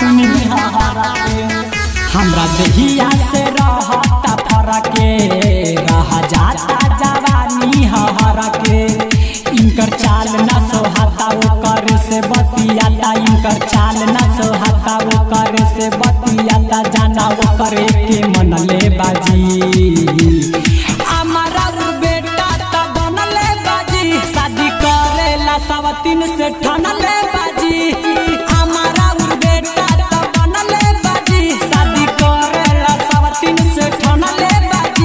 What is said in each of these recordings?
सुनी हरा के हमरा देहिया से रहता फरके रह जाता जवानी हरा के इनकर चाल न सोहाता ओकर से बतियाता इनकर चाल न सोहाता ओकर से बतियाता जाना ओकर के मन ले बाजी हमारा उ बेटा त बनले बाजी शादी करेला सवतीन से ठनले बाजी हमारा उ बेटा त बनले बाजी शादी करेला सवतीन से ठनले बाजी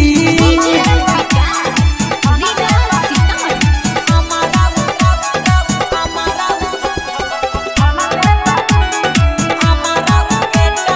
हमारा हमारा हमारा बेटा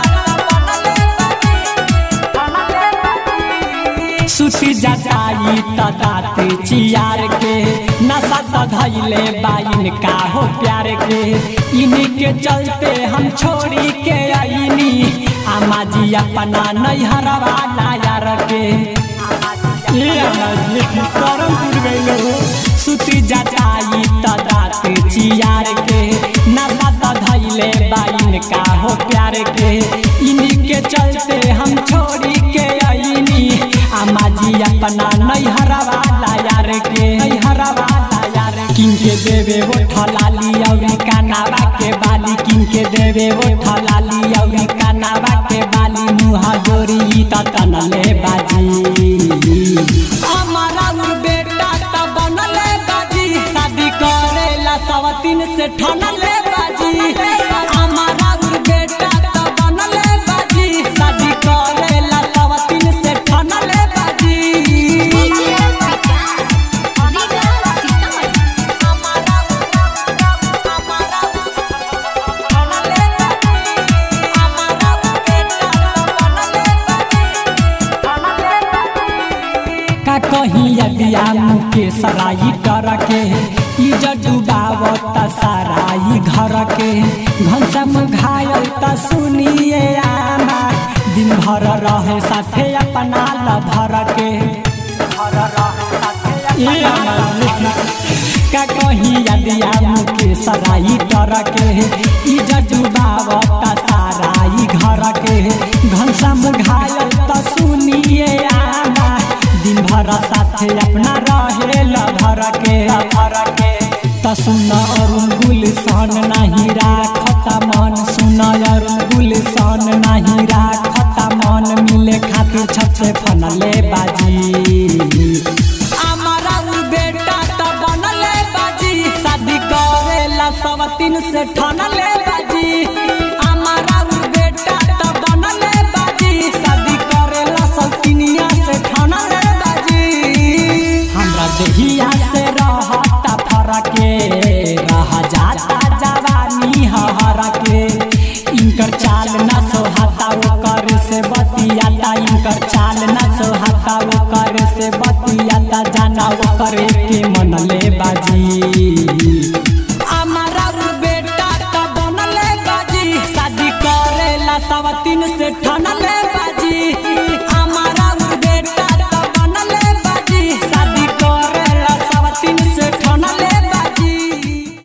सुती जटाई त दाते चियार के नशा सधैले बाइन का हो प्यार के इन्हीं के चलते हम छोड़ी के आईनी आमा जी अपना नैहरवा लायार के ए आमा जी करम पुर गइलो सुती जटाई त दाते चियार के नशा सधैले बाइन का हो प्यार के इन्हीं के चलते हम छोड़ी के आईनी आमा जी अपना नैहरवा लायार के नैहरवा लायार किन के देवे वो ठलाली औरी कानावा के बाली किन के देवे वो ठलाली औरी कानावा के बाली मुहा जोरी त तनले बाजी हमारा उ बेटा त बनले बाजी शादी करेला सवतीन से ठनले बाजी हमारा उ बेटा त बनले बाजी शादी करेला सवतीन से ठनले बाजी हमारा हमारा ठनले बाजी हमारा उ बेटा त बनले बाजी का कहीं यदिया मुके सराई डर के इज्जत डुबावत सराई घर के घनसम घायल त सुनिए आमा दिन भर रहे साथे अपना लभर के ए आमा का कहीं यदिया मुके सराई डर के इज्जत डुबावत सराई घर के घनसम घायल त सुनिए आमा दिन भर साथे अपना रहे लभर के लभर के त सुन अरुण गुलशन नहीं राखत मन सुन अरुण गुलशन नहीं राखत मन मिले खातिर छत से फनले बाजी हमारा उ बेटा त बनले बाजी शादी करेला सवतीन से ठनले बाजी हमारा उ बेटा त बनले बाजी शादी करेला सवतीनिया से ठनले बाजी हमरा देहिया से रहता फरके रह जाता जवानी हर के इनकर चाल न सोहाता ओकर से बतियाता इनकर चाल न सोहाता ओकर से बतियाता जाना ओकर के मन ले बाजी हमारा उ बेटा त बनले बाजी शादी करेला सवतीन से ठा